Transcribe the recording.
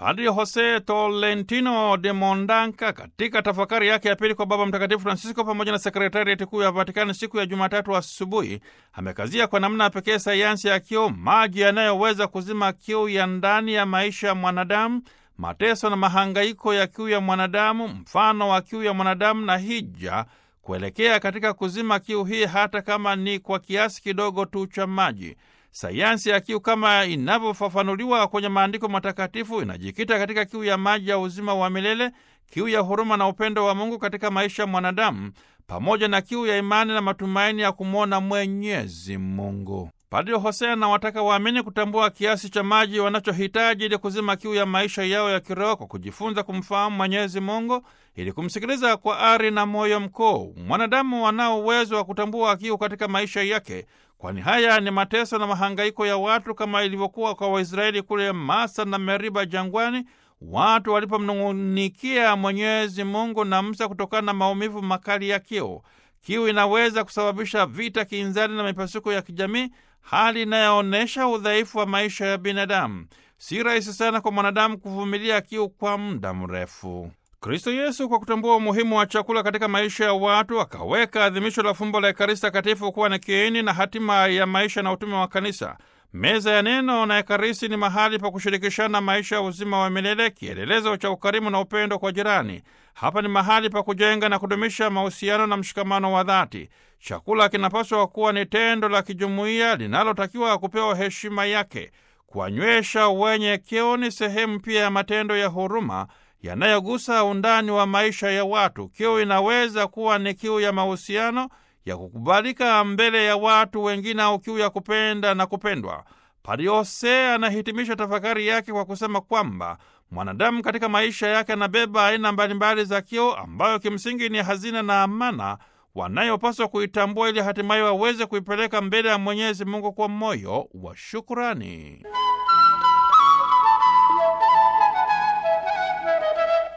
Padri Jose Tolentino de Mondanka katika tafakari yake ya pili kwa Baba Mtakatifu Francisco pamoja na sekretariati kuu ya Vatikani siku ya Jumatatu asubuhi amekazia kwa namna ya pekee sayansi ya kiu, maji yanayoweza kuzima kiu ya ndani ya maisha ya mwanadamu, mateso na mahangaiko ya kiu ya mwanadamu, mfano wa kiu ya mwanadamu na hija kuelekea katika kuzima kiu hii, hata kama ni kwa kiasi kidogo tu cha maji. Sayansi ya kiu kama inavyofafanuliwa kwenye maandiko matakatifu inajikita katika kiu ya maji ya uzima wa milele, kiu ya huruma na upendo wa Mungu katika maisha ya mwanadamu, pamoja na kiu ya imani na matumaini ya kumwona Mwenyezi Mungu. Padri Hosea anawataka waamini kutambua kiasi cha maji wanachohitaji ili kuzima kiu ya maisha yao ya kiroho kwa kujifunza kumfahamu Mwenyezi Mungu ili kumsikiliza kwa ari na moyo mkuu. Mwanadamu anao uwezo wa kutambua kiu katika maisha yake, kwani haya ni mateso na mahangaiko ya watu kama ilivyokuwa kwa Waisraeli kule Masa na Meriba jangwani, watu walipomnung'unikia Mwenyezi Mungu na Musa kutokana na maumivu makali ya kiu. Kiu inaweza kusababisha vita, kinzani na mipasuko ya kijamii, hali inayoonyesha udhaifu wa maisha ya binadamu. Si rahisi sana kwa mwanadamu kuvumilia kiu kwa muda mrefu. Kristo Yesu, kwa kutambua umuhimu wa chakula katika maisha ya watu, akaweka adhimisho la fumbo la Ekaristi Takatifu kuwa ni kiini na hatima ya maisha na utume wa Kanisa. Meza ya neno na Ekaristi ni mahali pa kushirikishana maisha ya uzima wa milele, kielelezo cha ukarimu na upendo kwa jirani. Hapa ni mahali pa kujenga na kudumisha mahusiano na mshikamano wa dhati. Chakula kinapaswa kuwa ni tendo la kijumuiya linalotakiwa kupewa heshima yake. Kuwanywesha wenye kiu ni sehemu pia ya matendo ya huruma yanayogusa undani wa maisha ya watu. Kiu inaweza kuwa ni kiu ya mahusiano ya kukubalika mbele ya watu wengine au kiu ya kupenda na kupendwa. Padre Jose anahitimisha tafakari yake kwa kusema kwamba mwanadamu katika maisha yake anabeba aina mbalimbali za kiu ambayo kimsingi ni hazina na amana wanayopaswa kuitambua ili hatimaye waweze kuipeleka mbele ya Mwenyezi Mungu kwa moyo wa shukurani.